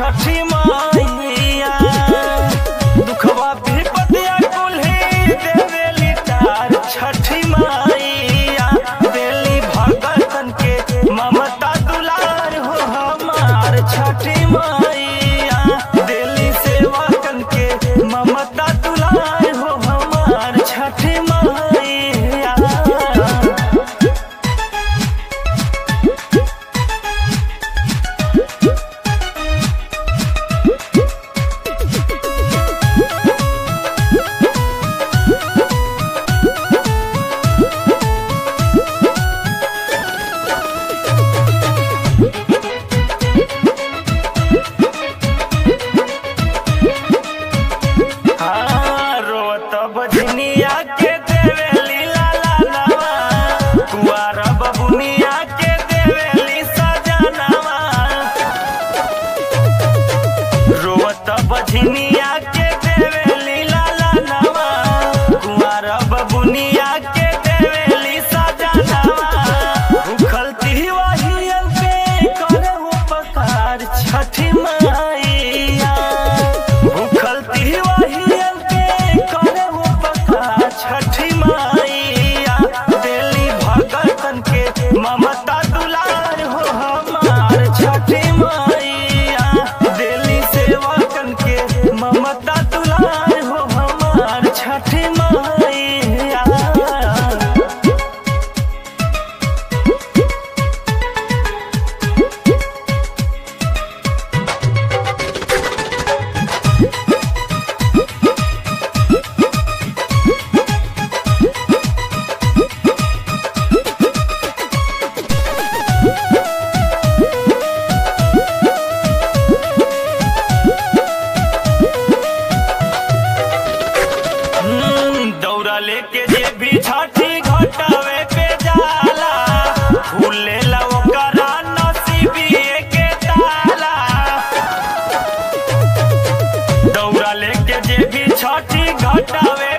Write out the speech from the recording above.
छठी मैया दुखवा विपतिया कुल्ही देवेली तार छठी मैया देली भगतन के ममता दुलार हो हमार छठी मैया देली सेवकन के ममता दुलार हो हमार छठी मैया हाँ, रोत बजनिया के देवेली लाला नवा कुआर बबुनिया के देवेली सजनवा रोत बजनिया के देवेली लाला नवा कुआर बबुनिया के देवेली सजनवा भूखल तिवाहियन पे करे उपकार छठी मैया भूखल तिवाहियन पे करे उपकार छठी मैया देली भगतन के ममता दुलार हो हमार छठी मैया देली सेवकन के ममता दुलार हो हमार छठी मैया हम्म, दौरा लेके जे भी छठी घटावे पे जाला फूले ला ओकरा नसीबिए के ताला दौरा लेके जे भी छठी घटावे